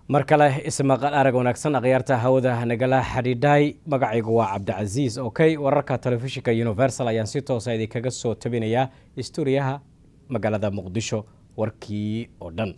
mar kale ismaqal arag wanaagsan akhyaarta hawada nagala xidhiidhay magacaygu waa cabdicasiis okey wararka telefishinka universal ayaan si toosa idinkaga soo tabinayaa stuuriyaha magaalada muqdisho warkii oo dhan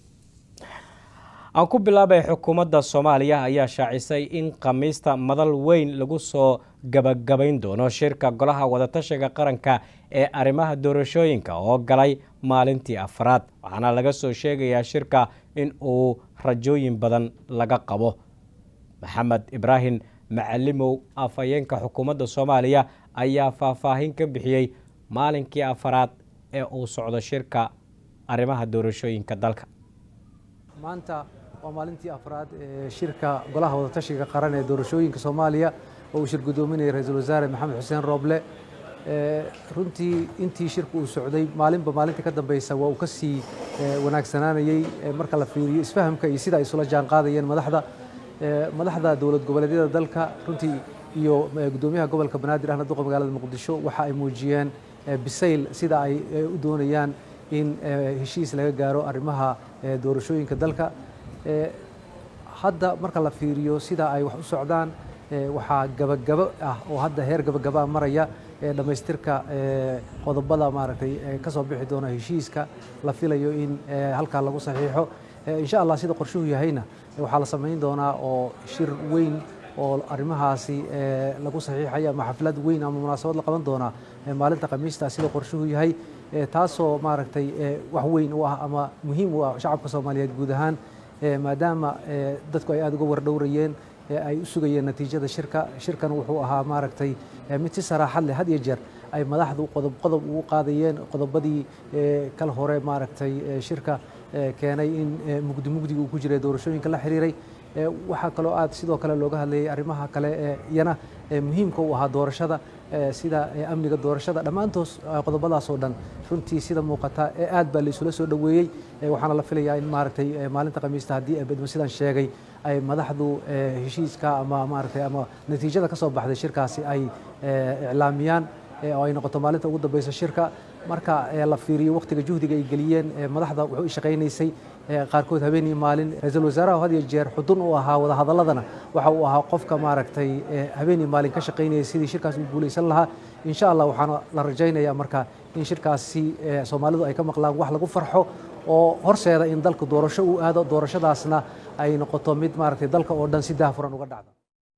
aan ku bilaabay xukuumadda soomaaliya ayaa shaacisay in khamiista madal weyn lagu soo gabagabayn doono shirka golaha wadatashiga qaranka ee arrimaha doorashooyinka oo galay maalintii afraad waxaana laga soo sheegayaa shirka in uu rajooyin badan laga qabo maxamed ibraahim macalimow afhayeenka xukuumadda soomaaliya ayaa faahfaahin ka bixiyey maalinkii afaraad ee uu socdo shirka arrimaha doorashooyinka dalka maanta waa maalintii afraad ee shirka golaha wadatashiga qaran ee doorashooyinka soomaaliya oo uu shir gudoominayay ra-iisul wasaare maxamed xuseen rooble runtii intii shirku uu socday maalinba maalinta ka dambeysa waa uu ka sii wanaagsanaanayey marka la fiiriyo isfahamka iyo sida ay isula jaan qaadayeen madaxda madaxda dowlad goboleedyada dalka runtii iyo gudoomiyaha gobolka banaadir ahna duqa magaalada muqdisho waxa ay muujiyeen bisayl sida ay u doonayaan in heshiis laga gaaro arrimaha doorashooyinka dalka hadda marka la fiiriyo sida ay wax u socdaan waxaa gabagabo ah oo hadda heer gabagabaa maraya dhammaystirka qodobada maaragtay ka soo bixi doona heshiiska la filayo in halkaa lagu saxiixo insha allah sida qorshuhu yahayna waxaa la samayn doonaa oo shir weyn oo arrimahaasi lagu saxiixaya ama xaflad weyn ama munaasabad la qaban doonaa maalinta khamiista sida qorshuhu yahay taasoo maaragtay wax weyn u ah ama muhiim u ah shacabka soomaaliyeed guud ahaan maadaama dadku ay aada uga wardhowrayeen ay u sugayeen natiijada shirka shirkan wuxuu ahaa maaragtay mid si saraaxad leh had iyo jeer ay madaxdu qodob qodob ugu qaadayeen qodobadii kal hore maaragtay shirka keenay in mugdi mugdiga uu ku jiray doorashooyinka la xiriiray waxaa kaloo aad sidoo kale looga hadlayay arrimaha kale ee iyana muhiimka u ahaa doorashada sida amniga doorashada dhammaantoos qodobadaas oo dhan runtii sida muuqata aad baa laisula soo dhoweeyey waxaana la filayaa in maaragtay maalinta khamiista haddii bedmo sidaan sheegay ay madaxdu heshiiska ama maaragtay ama natiijada ka soo baxday shirkaasi ay iclaamiyaan oo ay noqoto maalinta ugu dambeysa shirka marka la fiiriyo waqtiga juhdiga ay geliyeen madaxda wuxuu shaqaynaysay qaarkood habeen iyo maalin ra-iisul wasaaraha had iyo jeer xudun u ahaa wadahadaladana waxa uu ahaa qofka maaragtay habeen iyo maalin ka shaqaynaya sidii shirkaas u guulaysan lahaa insha allah waxaana la rajaynayaa marka in shirkaasi soomaalidu ay ka maqlaan wax lagu farxo oo horseeda in dalku doorasho uu aado doorashadaasna ay noqoto mid maaragtay dalka oo dhan si daahfuran uga dhacda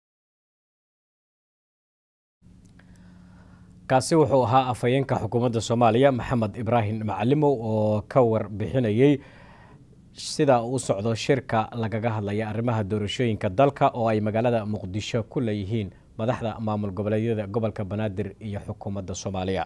kaasi wuxuu ahaa afhayeenka xukuumadda soomaaliya maxamed ibraahim macalimow oo ka warbixinayey sida uu socdo shirka lagaga hadlaya arrimaha doorashooyinka dalka oo ay magaalada muqdisho ku leeyihiin madaxda maamul goboleedyada gobolka banaadir iyo xukuumadda soomaaliya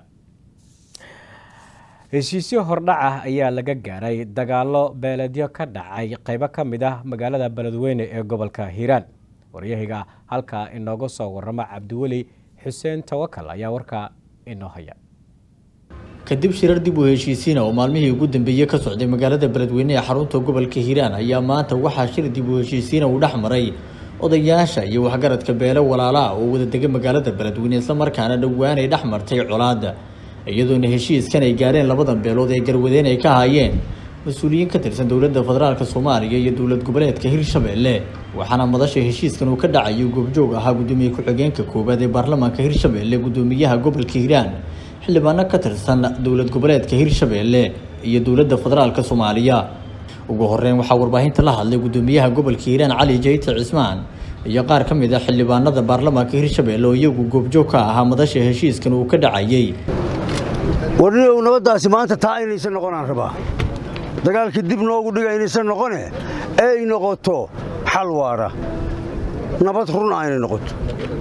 heshiisyo hordhac ah ayaa laga gaaray dagaalo beeleedyo ka dhacay qaybo ka mid ah magaalada beledweyne ee gobolka hiiraan waryahiga halkaa inooga soo warama cabdiweli xuseen tawakal ayaa warkaa inoo haya kadib shirar dib u heshiisiina oo maalmihii ugu dambeeyey ka socday magaalada beledweyne ee xarunta gobolka hiiraan ayaa maanta waxaa shir dib u heshiisiina uu dhex maray odayaasha iyo waxgaradka beele walaalaah oo wada dega magaalada beledweyne islamarkaana dhowaan ay dhex martay colaada iyadoona heshiiskan ay gaareen labadan beelood ee garwadeen ay ka haayeen mas-uuliyiin ka tirsan dowladda federaalk soomaaliya iyo dowlad goboleedka hirshabelle waxaana madasha heshiiskan uu ka dhacayo goobjoog ahaa gudoomiye ku-xigeenka koowaad ee baarlamaanka hirshabelle gudoomiyaha gobolka hiiraan xildhibaano ka tirsan dowlad goboleedka hirshabelle iyo dowladda federaalk soomaaliya ugu horeyn waxaa warbaahinta la hadlay gudoomiyaha gobolka hiiraan cali jayte cismaan iyo qaar ka mid a xildhibaanada baarlamaanka hirshabelle oo iyagu goobjoog ka ahaa madasha heshiiskan uu ka dhacayey warniow nabaddaasi maanta taa inaysan noqonaan rabaa dagaalkii dib noogu dhiga inaysan noqone ee ay noqoto xal waara nabad run ah inay noqoto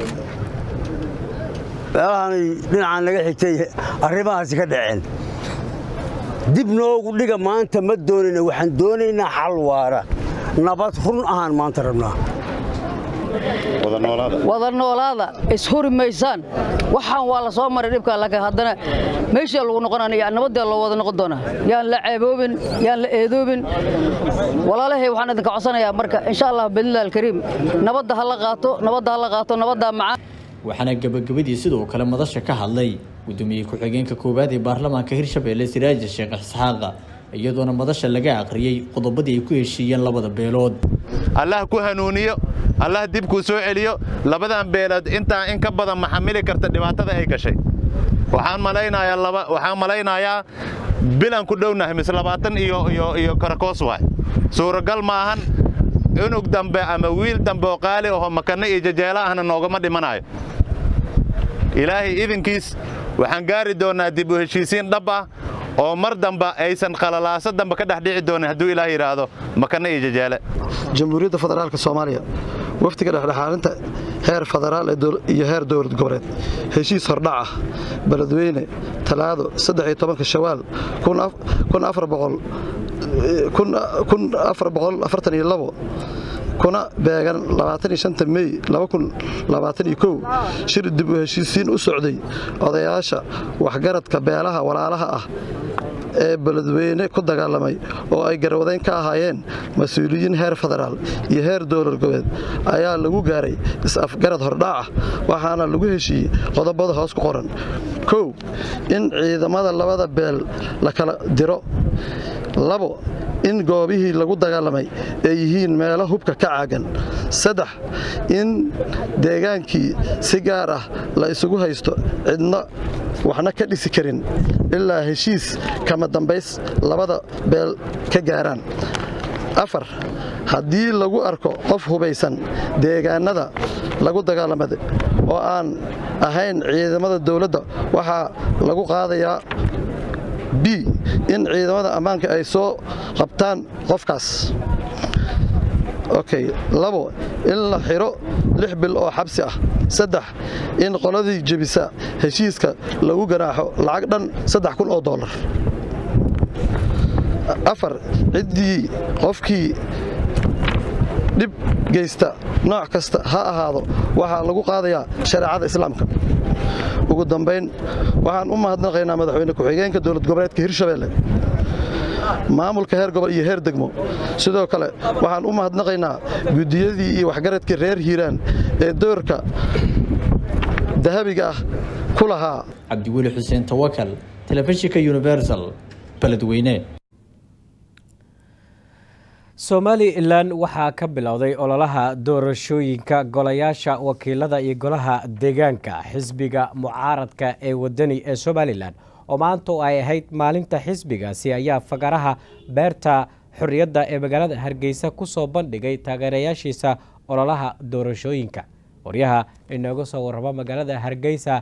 meelahanay dhinacaan naga xigtay arrimahaasi ka dhaceen dib noogu dhiga maanta ma doonayna waxaan doonaynaa xal waara nabad run ahaan maanta rabnaa wada noolaada ishuri maysaan waxaan waa la soo maray dhibka laakiin haddana meeshaa lagu noqonaya nabaddaa loo wada noqon doonaa yaan la ceeboobin yaan la eedoobin walaalahay waxaan idinka codsanayaa marka insha allah bidnillahi alkariim nabadda ha la qaato nabadda ha la qaato nabaddaa macaan waxaana gebagabadii sidoo kale madasha ka hadlay gudoomiye ku-xigeenka koowaad ee baarlamaanka hirshabelle siraaja sheekh isxaaqa iyadoona madasha laga aqriyey qodobadii ay ku heshiiyeen labada beelood allah ku hanuuniyo allah dib kuu soo celiyo labadan beelood intaa in ka badan ma xamili karta dhibaatada ay gashay waxaan malaynayaa waxaan malaynayaa bilan ku dhownahay mise labaatan iyo iyo iyo karakoos waay suuragal ma ahan cunug dambe ama wiil dambe oo qaali aho makanno iyo jajeelo ahna noogama dhimanayo ilaahay idinkiis waxaan gaari doonnaa dib u heshiisiin dhab ah oo mar dambe aysan qalalaaso dambe ka dhex dhici doonin hadduu ilaah yidhaahdo makanno iyo jajeele jamhuuriyadda federaalka soomaaliya waftiga dhexdhexaalinta heer federaal iyo heer dowlad goboleed heshiis hordhac ah beledweyne talaado shawaal kuna beegan mey shir dib u heshiisiin u socday odayaasha waxgaradka beelaha walaalaha ah ee beledweyne ku dagaalamay oo ay garwadayn ka ahaayeen mas-uuliyiin heer federaal iyo heer dowlad goboleed ayaa lagu gaaray is-afgarad hordhaacah waxaana lagu heshiiyey qodobada hoos ku qoran kow in ciidamada labada beel la kala diro labo in goobihii lagu dagaalamay ay yihiin meelo hubka ka caagan saddex in deegaankii si gaar ah la isugu haysto cidna waxna ka dhisi karin ilaa heshiis kama dambays labada beel ka gaaraan afar haddii lagu arko qof hubaysan deegaanada lagu dagaalamada oo aan ahayn ciidamada dowladda waxaa lagu qaadayaa b in ciidamada ammaanka ay soo qabtaan qofkaas okay labo in la xiro lix bil oo xabsi ah saddex in qoladii jebisa heshiiska lagu ganaaxo lacag dhan saddex kun oo dollar afar ciddii qofkii dhib geysta nooc kasta ha ahaado waxaa lagu qaadayaa shareecada islaamka ugu dambayn waxaan u mahadnaqaynaa madaxweyne ku-xigeenka dowlad goboleedka hirshabeelle maamulka heer gobol iyo heer degmo sidoo kale waxaan u mahadnaqaynaa guddiyadii iyo waxgaradkii reer hiiraan ee doorka dahabiga ah ku lahaa cabdiweli xuseen tawakal telefishinka universal beledweyne somalilan waxaa ka bilowday ololaha doorashooyinka golayaasha wakiilada iyo golaha deegaanka xisbiga mucaaradka ee wadani ee somalilan oo maanta oo ay ahayd maalinta xisbigaasi ayaa fagaraha beerta xorriyadda ee magaalada hargeysa ku soo bandhigay taageerayaashiisa ololaha doorashooyinka waryaha inooga soo warraba magaalada hargeysa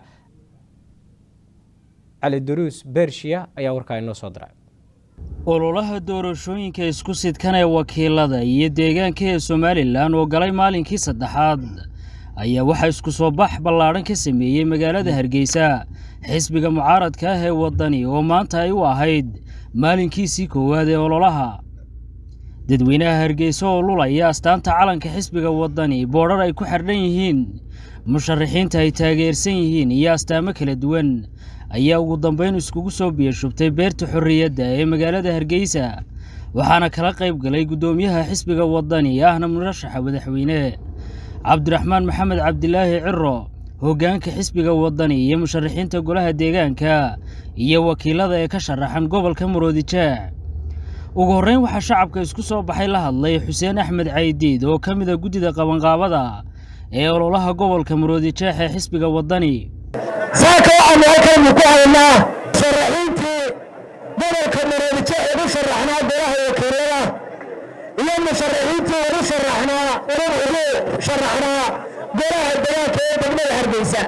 cali duruus bershiya ayaa warkaa inoo soo diray ololaha doorashooyinka isku sidkanee wakiilada iyo deegaanka ee somalilan oo galay maalinkii saddexaad ayaa waxaa isku soo bax ballaadhan ka sameeyey magaalada hargeysa xisbiga mucaaradka ah ee waddani oo maanta ay u ahayd maalinkiisii koowaad ee ololaha dadweynaha hargeysa oo lulaya astaanta calanka xisbiga waddani boodhar ay ku xardhan yihiin musharaxiinta ay taageersan yihiin iyo astaamo kala duwan ayaa ugu dambayn iskugu soo biyashubtay beerta xorriyadda ee magaalada hargeysa waxaana kala qayb galay guddoomiyaha xisbiga waddani ahna murashaxa madaxweyne cabdiraxmaan maxamed cabdilaahi ciro hoggaanka xisbiga waddani iyo musharaxiinta golaha deegaanka iyo wakiilada ee ka sharaxan gobolka muroodijeex ugu horreyn waxaa shacabka isku soo baxay la hadlay xuseen axmed caydiid oo ka mida guddida qabanqaabada ee ololaha gobolka muroodijeex ee xisbiga waddani saaka waxaanu halkaynu ku haynaa musharaxiintii gobolka muroodijeex ugu sharaxnaa golaha wakiilada iyo musharaxiintii ugu sharaxnaa ugu sharaxnaa golaha degaanka ee degmada hargeysa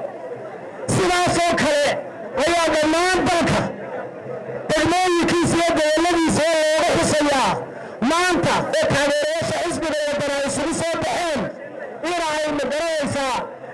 sidaasoo kale ayaa dhammaan dalka degmooyinkiisa iyo gobolladiisa oo looga xusayaa maanta oo taageerayaasha xisbiga wadana ay isugu soo baxeen ina ay magaranaysaa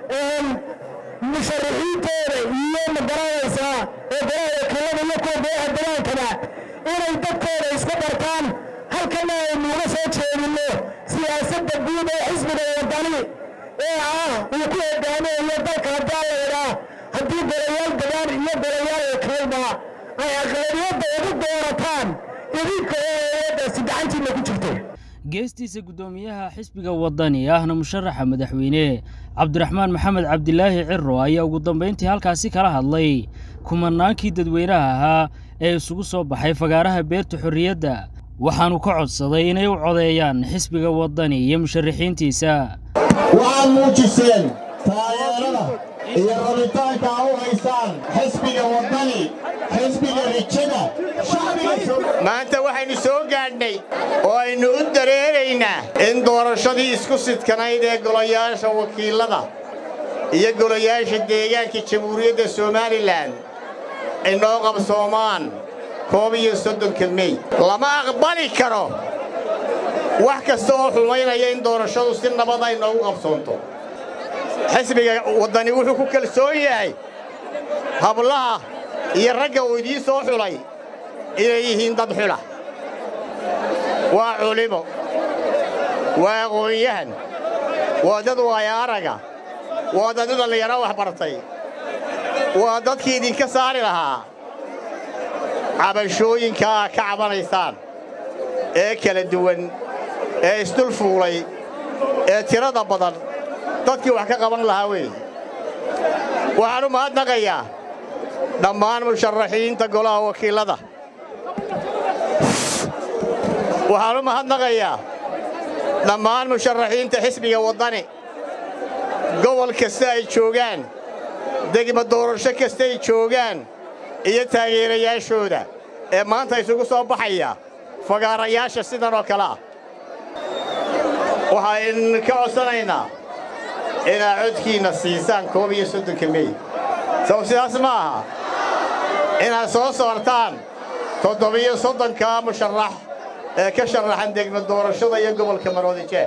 musharaxiintooda iyo magaranaysaa ee golaha wakiilada iyo kuwa golaha degaankaba inay dadkooda isku bartaan halkana aynu uga soo jeedinno siyaasadda guud ee xisbiga wadani ee ah uu ku hogaamiyayo dalka haddii la idhaa haddii golayaal degaan iyo golayaal wakiilba ay aqlabiyadda ugu doorataan idinka oo eeyadaasi gacantiinna ku jirto geestiisa guddoomiyaha xisbiga waddani ahna musharaxa madaxweyne cabdiraxmaan maxamed cabdilaahi ciro ayaa ugu dambayntii halkaasi kala hadlay kumanaankii dadweynaha ahaa ee isugu soo baxay fagaaraha beerta xorriyadda waxaanu ka codsaday inay u codeeyaan xisbiga waddani iyo musharaxiintiisa waxaad muujiseen taageerada iyo rabitaanka a u haysaan xisbiga waddani xisbiga rijada maanta waxaynu soo gaadhnay oo aynu u dareeraynaa in doorashadii isku sidkanayd ee golayaasha wakiilada iyo golayaasha deegaanka jamhuuriyadda somalilan ay noo qabsoomaan koob iyo soddonka mey lama aqbali karo wax kasta oo xumaynaya in doorashadu si nabad ay noogu qabsoonto xisbiga waddani wuxuu ku kalsoon yahay hablaha iyo ragga uu idiin soo xulay inay yihiin dad xula waa culimo waa aqoon-yahan waa dad waaya araga waa dad dhallinyaro wax bartay waa dadkii idinka saari lahaa cabashooyinka aa ka cabanaysaan ee kala duwan ee isdul fuulay ee tirada badan dadkii wax ka qaban lahaa weeye waxaan u mahadnaqayaa dhammaan musharaxiinta golaha wakiillada waxaan u mahadnaqayaa dhammaan musharaxiinta xisbiga waddani gobol kasta ay joogaan degma doorasho kasta ay joogaan iyo taageerayaashooda ee maanta isugu soo baxaya fagaarayaasha sidan oo kale ah waxaan ka codsanaynaa inaad codkiinna siisaan koob iyo soddonka mey saw sidaas ma aha inaad soo saartaan toddobiyo soddonka musharax ee ka sharaxan degma doorashada iyo gobolka maroodijeex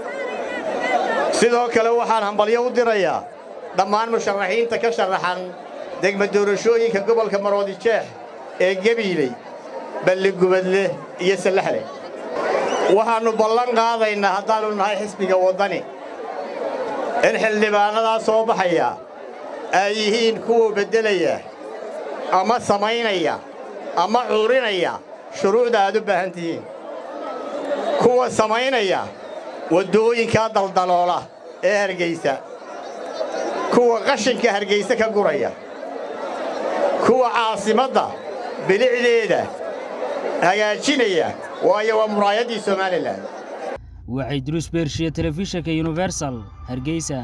sidoo kale waxaan hambalyo u dirayaa dhammaan musharaxiinta ka sharaxan degma doorashooyinka gobolka maroodijeex ee gebiiley balligubadle iyo sallaxle waxaannu ballan qaadaynaa haddaannu nahay xisbiga waddani in xildhibaannadaa soo baxaya ay yihiin kuwa beddelaya ama samaynaya ama cuurinaya shuruucda aad u baahan tihiin kuwa samaynaya waddooyinkaa daldaloola ee hargaysa kuwa qashinka hargayse ka guraya kuwa caasimadda bilicdeeda hagaajinaya waayo waa muraayaddii somalilan waxay duruus beershiya telefishinka universal hargeysa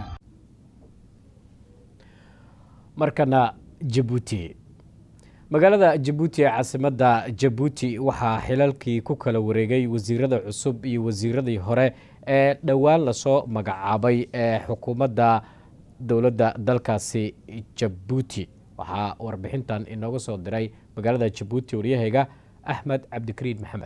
markana jabuuti magaalada jabuuti ee caasimadda jabuuti waxaa xilalkii ku kala wareegay wasiirada cusub iyo wasiiradii hore ee dhowaan lasoo magacaabay ee xukuumadda dowladda dalkaasi jabuuti waxaa warbixintan inooga soo diray magaalada jabuuti waryahayga axmed cabdikariin maxamed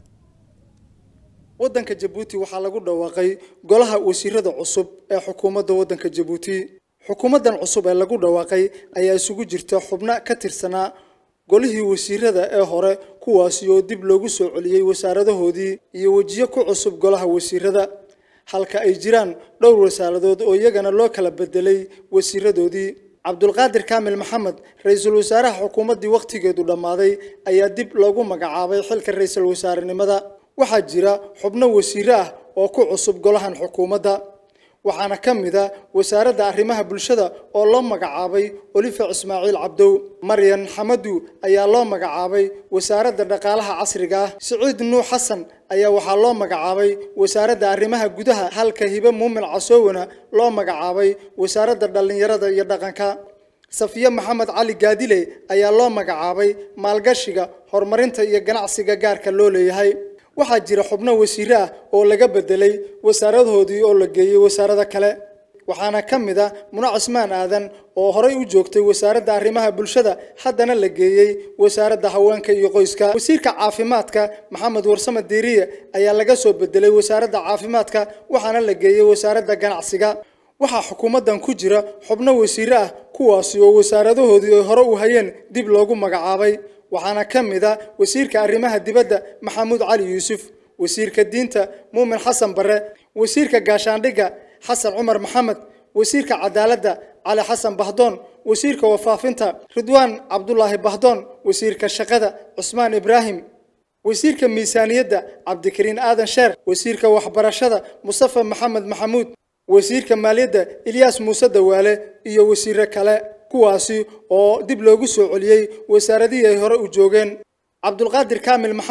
waddanka jabuuti waxaa lagu dhawaaqay golaha wasiirada cusub ee xukuumadda waddanka jabuuti xukuumaddan cusub ee lagu dhawaaqay ayaa isugu jirta xubno ka tirsanaa golihii wasiirada ee hore kuwaasi oo dib loogu soo celiyey wasaaradahoodii iyo wejiyo ku cusub golaha wasiirada halka ay jiraan dhowr wasaaradood oo iyagana loo kala bedelay wasiiradoodii cabdulqaadir kaamil maxamed ra-iisul wasaaraha xukuumaddii wakhtigeedu dhammaaday ayaa dib loogu magacaabay xilka ra-iisul wasaarenimada waxaa jira xubno wasiire ah oo ku cusub golahan xukuumadda waxaana ka mid a wasaaradda arrimaha bulshada oo loo magacaabay olifa ismaaciil cabdow maryan xamadu ayaa loo magacaabay wasaaradda dhaqaalaha casriga ah siciid nuux xasan ayaa waxaa loo magacaabay wasaaradda arrimaha gudaha halka hibe muumin casoowana loo magacaabay wasaaradda dhallinyarada iyo dhaqanka safiye maxamed cali gaadile ayaa loo magacaabay maalgashiga horumarinta iyo ganacsiga gaarka loo leeyahay waxaa jira xubno wasiire ah oo laga bedelay wasaaradahoodii oo la geeyey wasaarado kale waxaana ka mid a muna cismaan aadan oo horey u joogtay wasaaradda arrimaha bulshada haddana la geeyey wasaaradda haweenka iyo qoyska wasiirka caafimaadka maxamed warsame diiriye ayaa laga soo bedelay wasaaradda caafimaadka waxaana la geeyey wasaaradda ganacsiga waxaa xukuumaddan ku jira xubno wasiire ah kuwaasi oo wasaaradahoodii ay hore u hayeen dib loogu magacaabay waxaana ka mid a wasiirka arrimaha dibadda maxamuud cali yuusuf wasiirka diinta muumin xasan barre wasiirka gaashaandhigga xasan cumar maxamed wasiirka cadaaladda cali xasan bahdoon wasiirka wafaafinta ridwaan cabdulaahi bahdoon wasiirka shaqada cusmaan ibraahim wasiirka miisaaniyadda cabdikariin aadan sheer wasiirka waxbarashada mustafa maxamed maxamuud wasiirka maaliyadda ilyaas muuse dawaale iyo wasiire kale kuwaasi oo dib loogu soo celiyey wasaaradihii ay hore u joogeen cabdulqaadir kaamil maxamed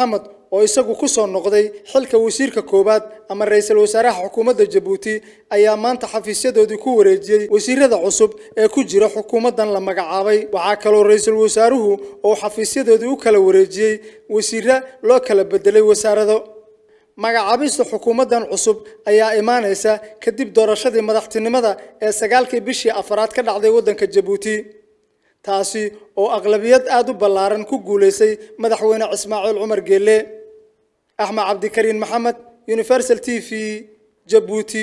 oo isagu ku soo noqday xilka wasiirka koowaad ama ra-iisul wasaaraha xukuumadda jabuuti ayaa maanta xafiisyadoodii ku wareejiyey wasiirada cusub ee ku jira xukuumaddan la magacaabay waxaa kaloo ra-iisul wasaaruhu oo xafiisyadoodii u kala wareejiyey wasiire loo kala bedelay wasaarado magacaabista xukuumaddan cusub ayaa imaanaysa kadib doorashadii madaxtinimada ee sagaalkii bishii afaraad ka dhacday waddanka jabuuti taasi oo aqlabiyad aad u ballaaran ku guulaysay madaxweyne ismaaciil cumar geelle axmed cabdikariin maxamed universal t v jabuuti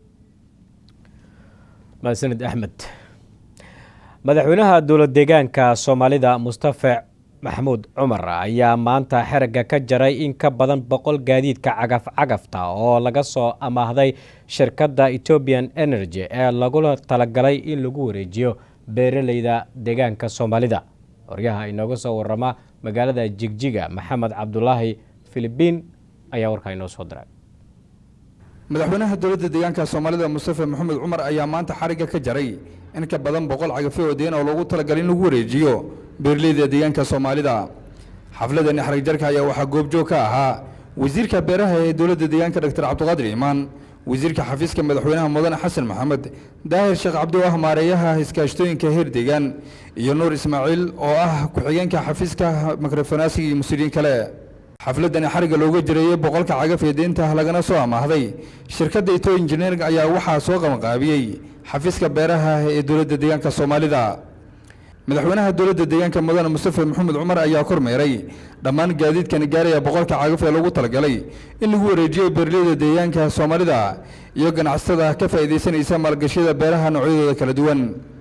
mahadsanid axmed madaxweynaha dowlad deegaanka soomaalida mustafa maxamuud cumar ayaa maanta xeragga ka jaray in ka badan boqol gaadiidka cagaf cagafta oo laga soo amaahday shirkadda ethiopian energy ee lagula talagalay in lagu wareejiyo beeraleyda deegaanka soomaalida horyaha inooga soo warama magaalada jigjiga maxamed cabdulaahi filibiin ayaa warkaa inoo soo diray madaxweynaha dowladda deegaanka soomaalida mustafa maxamed cumar ayaa maanta xarigga ka jaray in ka badan boqol cagafyo oo deen oo loogu talagalay in lagu wareejiyo beeraleyda deegaanka soomaalida xafladani xarig jarka ayaa waxaa goobjoog ka ahaa wasiirka beeraha ee dowladda deegaanka dr cabdiqaadir iimaan wasiirka xafiiska madaxweynaha mudane xasan maxamed daahir sheekh cabdi oo ah maareeyaha iskaashtooyinka heer deegaan iyo nuur ismaaciil oo ah ku-xigeenka xafiiska mikrofonaasiga iyo mas-uuliyiin kale xafladani xarigga looga jireeyey boqolka cagaf ee deynta lagana soo amaahday shirkadda ito engineering ayaa waxaa soo qabanqaabiyey xafiiska beeraha ee dowladda deegaanka soomaalida madaxweynaha dowladda deegaanka mudane mustafa maxamed cumar ayaa kormeeray dhammaan gaadiidkani gaaraya boqolka cagaf ee loogu talagalay in lagu wareejiyo beeraleyda deegaanka soomaalida iyo ganacsatada ka faa'iidaysanaysa maalgashiyada beeraha noocyadooda kala duwan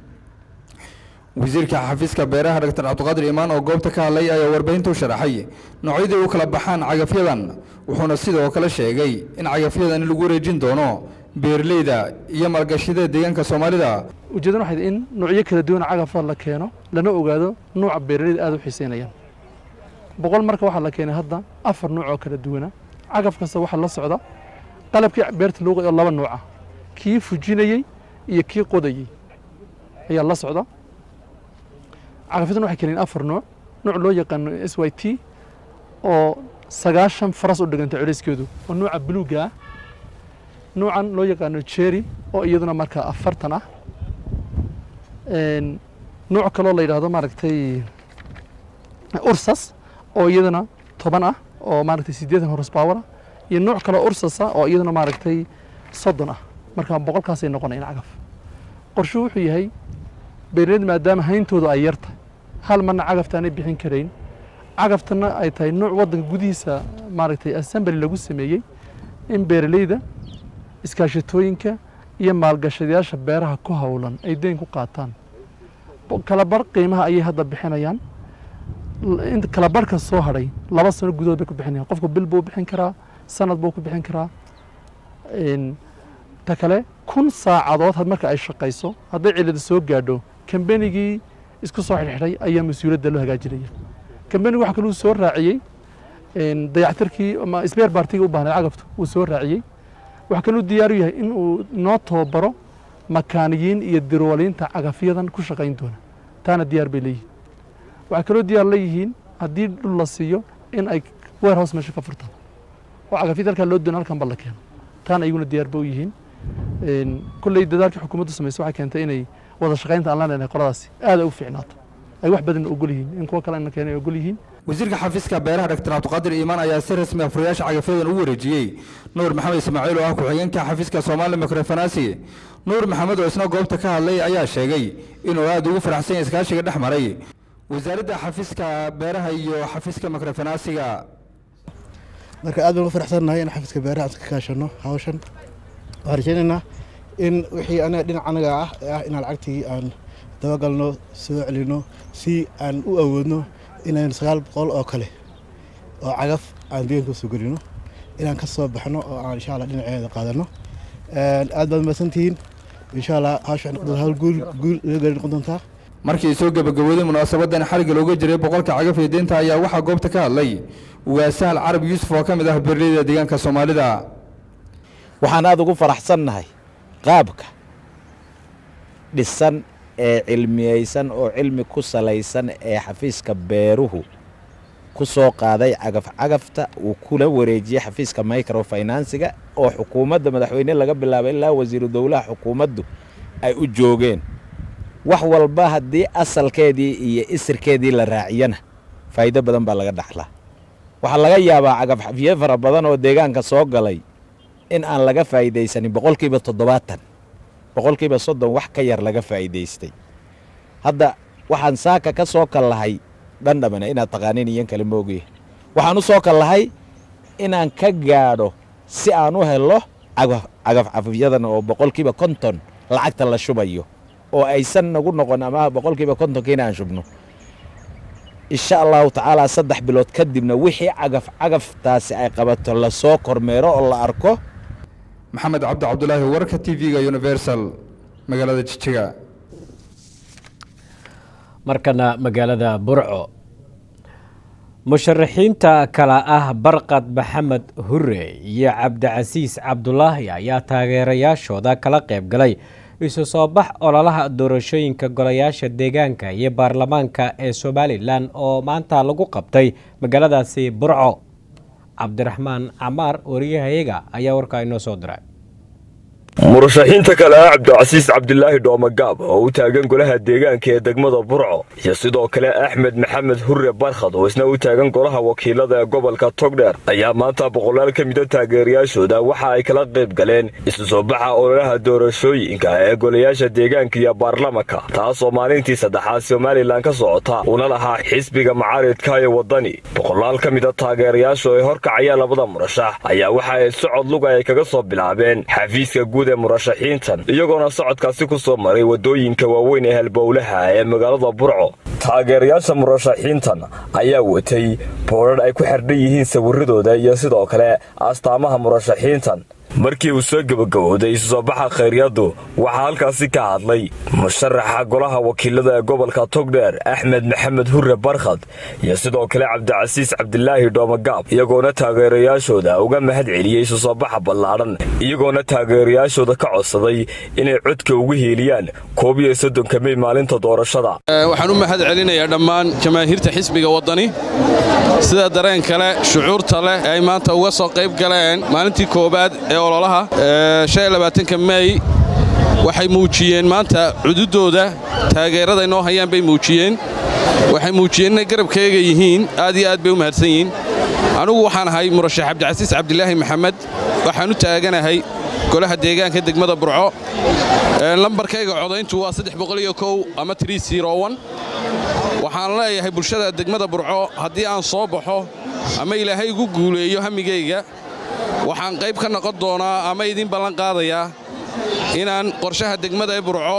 wasiirka xafiiska beeraha dr cabdiqaadir iimaan oo goobta ka hadlay ayaa warbaahinta u sharaxay noocyadii u kala baxaan cagafyadan wuxuuna sidoo kale sheegay in cagafyadan lagu wareejin doono beeraleyda iyo maalgashiyada deegaanka soomaalida ujeedana waxay in noocyo kala duwan cagafada la keeno lana ogaado nuuca beeraleyda aad u xiiseynayaan boqol marka waxaa la keenay hadda afar nuuc oo kala duwana cagaf kasta waxaa la socda qalabkii beerta loo oo laba nuuca kii fujinayey iyo kii qodayey ayaa la socda cagafyadan waxay keeneen afar nuuc nuuc loo yaqaano s y t oo sagaashan faras u dhiganta culayskeedu oo nuuca buluuga ah nuucan loo yaqaano jerry oo iyaduna markaa afartan ah nuuc kaloo la yidhaahdo maaragtay ursas oo iyaduna toban ah oo maaragtay siddeetan horsepower ah iyo nuuc kaloo ursas ah oo iyaduna maaragtay soddon ah marka boqolkaasay noqonayaan cagaf qorshuhu wuxuu yahay beeraleyda maadaama hayntoodu ay yarta hal marna cagaftaanay bixin karayn cagaftanna ay tahay nuuc waddanka gudihiisa maaragtay assembly lagu sameeyey in beeraleyda iskaashatooyinka iyo maalgashadayaasha beeraha ku howlan ay deyn ku qaataan kalabar qiimaha ayay hadda bixinayaan kalabarhka soo hadhay laba sano gudahood bay ku bixinayaan qofku bil buu bixin karaa sanad buu ku bixin karaa ta kale kun saacadood marka ay shaqayso hadday cilada soo gaadho kambanigii isku soo xidhxidhay ayaa mas-uuliyadda loo hagaajinaya kambanigu waxa kaluu soo raaciyey dayactirkii ama sbeer baartigii u baahnay cagaftu wuu soo raaciyey waxaa kaluu diyaaru yahay in uu noo tababaro makaaniyiin iyo dirwaliinta cagafyadan ku shaqayn doona taana diyaar bay leeyihiin waxay kaloo diyaar leeyihiin haddii dhul la siiyo in ay warehouse meesha ka furtaan oo cagafyada halkaa loo doona halkan ba la keeno taana iyaguna diyaar ba u yihiin kolley dadaalkii xukuumaddu samaysay waxay keentay inay wada shaqaynta aan la leenahay qoladaasi aada u fiicnaato ay wax badan ogol yihiin in kuwa kale na keenay ogol yihiin wasiirka xafiiska beeraha dr cabdiqaadir iimaan ayaa si rasmi ah furayaasha cagafyadan u wareejiyey nuur maxamed ismaaciil oo ah ku-xigeenka xafiiska soomaali mikrofanasi nuur maxamed oo isna goobta ka hadlay ayaa sheegay inuu aada ugu faraxsan yahay iskaashiga dhex maray wasaaradda xafiiska beeraha iyo xafiiska mikrofanasiga marka aad baan ugu faraxsannahay in xafiiska beeraha aan iska kaashano hawshan waxaan rajaynaynaa in wixii anaga dhinac anaga ah ah inaan lacagtii aan dabagalno soo celino si aan u awoodno inaan sagaal boqol oo kale oo cagaf aan deeganka soo gelino inaan ka soo baxno oo aan insha allah dhinaceeda qaadano aad baad mahadsantihiin insha allah hawsha waxay noqon doontaa hawl guul guul laga gaari noqon doontaa markii soo gabagabooday munaasabadan xarigga looga jiray boqolka cagaf ee deynta ayaa waxaa goobta ka hadlay ugaasahal carab yuusuf oo ka mid ah beeraleyda deegaanka soomaalida waxaan aada ugu faraxsannahay qaabka dhisan ee cilmiyeysan oo cilmi ku salaysan ee xafiiska beeruhu ku soo qaaday cagaf-cagafta uu kula wareejiyey xafiiska microfinansiga oo xukuumadda madaxweyne laga bilaabay ilaa wasiiru dowlaha xukuumaddu ay u joogeen wax walba haddii asalkeedii iyo isirkeedii la raaciyana faa'iido badan baa laga dhaxlaa waxaa laga yaabaa cagafxafiye fara badan oo deegaanka soo galay in aan laga faa'iidaysanin boqolkiiba toddobaatan boqolkiiba soddon wax ka yar laga faa'iidaystay hadda waxaan saaka ka soo kallahay dhandhamana inaad taqaanin iyan kale moogiye waxaan u soo kallahay inaan ka gaadho si aan u helo cagafcafyadan oo boqolkiiba konton lacagta la shubayo oo aysan nagu noqon ama boqolkiiba kontonka inaan shubno insha allahu tacaala saddex bilood kadibna wixii cagaf cagaftaasi ay qabato lasoo kormeero oo la arko maxamed cabdi cabdulaahi warka t v-ga universal magaalada jijiga markana magaalada burco musharaxiinta kale ah barqad maxamed hure iyo cabdicasiis cabdulaahi ayaa taageerayaashooda kala qayb galay isu soo bax ololaha doorashooyinka golayaasha deegaanka iyo baarlamaanka ee somalilan oo maanta lagu qabtay magaaladaasi burco cabdiraxmaan camaar wariyahayaga ayaa warkaa inoo soo diray murashaxiinta kale ah cabdicasiis cabdilaahi dhoomagaab oo u taagan golaha deegaanka ee degmada burco iyo sidoo kale axmed maxamed hurre barkhad oo isna u taagan golaha wakiilada ee gobolka togdheer ayaa maanta boqolaal ka mida taageerayaashooda waxa ay kala qayb galeen isu soo baxa ololaha doorashooyinka ee golayaasha deegaanka iyo baarlamanka taasoo maalintii saddexaad somalilan ka socota una lahaa xisbiga macaaridka ee waddani boqolaal ka mida taageerayaasha ee horkacaya labada murashax ayaa waxa ay socod luga ay kaga soo bilaabeen xafiiska guud ee murashaxiintan iyagoona socodkaasi ku soo maray waddooyinka waaweyn ee halbowlaha ee magaalada burco taageerayaasha murashaxiintan ayaa watay boodhar ay ku xerdhan yihiin sawiradooda iyo sidoo kale astaamaha murashaxiintan markii uu soo gebagabowday isu soo baxa khayryaddu waxaa halkaasi ka hadlay musharaxa golaha wakiilada ee gobolka togdheer axmed maxamed hurre barkhad iyo sidoo kale cabdicasiis cabdilaahi dhoomagaab iyagoona taageerayaashooda uga mahad celiyey isu soo baxa ballaadhan iyagoona taageerayaashooda ka codsaday inay codka ugu hiiliyaan koob iyo soddonka mey maalinta doorashada waxaan u mahad celinayaa dhammaan jamaahiirta xisbiga waddani sida dareen kale shucuurta leh ee ay maanta uga soo qayb galeen maalintii koowaad ee ololaha ka mey waxay muujiyeen maanta cududooda taageerada inoo hayaan bay muujiyeen waxay muujiyeen inay garabkayga yihiin aad iyo aad bay u mahadsan yihiin anugu waxaan ahay murashax cabdicasiis cabdilaahi maxamed waxaan u taaganahay golaha deegaanka degmada burco lambarkayga codayntu waa ama waxaan leeyahay bulshada degmada burco haddii aan soo baxo ama ilaahay igu guuleeyo hamigayga waxaan qayb ka noqon doonaa ama idiin ballan qaadayaa inaan qorshaha degmada ee burco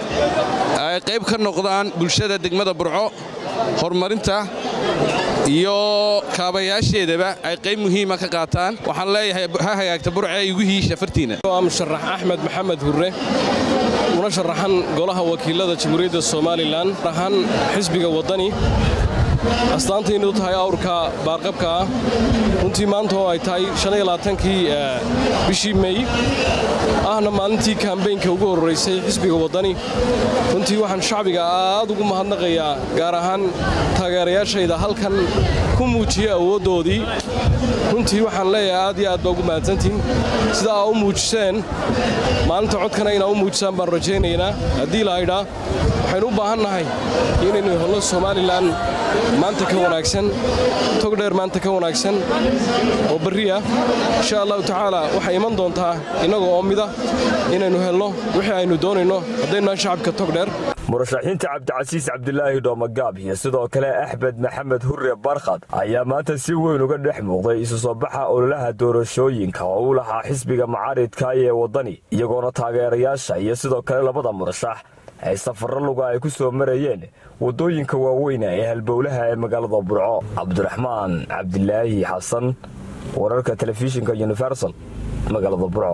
ay qayb ka noqdaan bulshada degmada burco horumarinta iyo kaabayaasheedaba ay qayb muhiima ka qaataan waxaan leeyahay ha hagaagta burce igu hiisha fartiina waa musharax axmed maxamed hurre una sharaxan golaha wakiilada jamhuuriyadda somalilan ahaan xisbiga waddani astaantaynu tahay awrka baarqabka ah runtii maanta oo ay tahay kii bishii mey ahna maalintii kambeynka ugu horraysay xisbiga waddani runtii waxaan shacbiga aad ugu mahadnaqayaa gaar ahaan taageerayaashayda halkan ku muujiyey awooddoodii runtii waxaan leeyahay aad iyo aad baa ugu mahadsantiin sida aa u muujiseen maalinta codkana inaa u muujisaan baan rajaynaynaa haddii lahaydhaa waxaynu u baahan nahay inaynu helno somalilan maanta ka wanaagsan togdheer maanta ka wanaagsan oo barri ah insha allahu tacaala waxay iman doontaa innaga oo mida inaynu helno wixii aynu doonayno haddaynu shacabka togdheer murashaxiinta cabdicasiis cabdilaahi dhoomagaab iyo sidoo kale axmed maxamed hurre barkhad ayaa maanta si weyn uga dhex muuqday isu soo baxa ololaha doorashooyinka oo u lahaa xisbiga macaaridka ee waddani iyagoona taageerayaasha iyo sidoo kale labada murashax ay safarro luga ay ku soo marayeen waddooyinka waaweyna ee halbowlaha ee magaalada burco cabdiraxmaan cabdilaahi xasan wararka telefishinka universal magaalada burco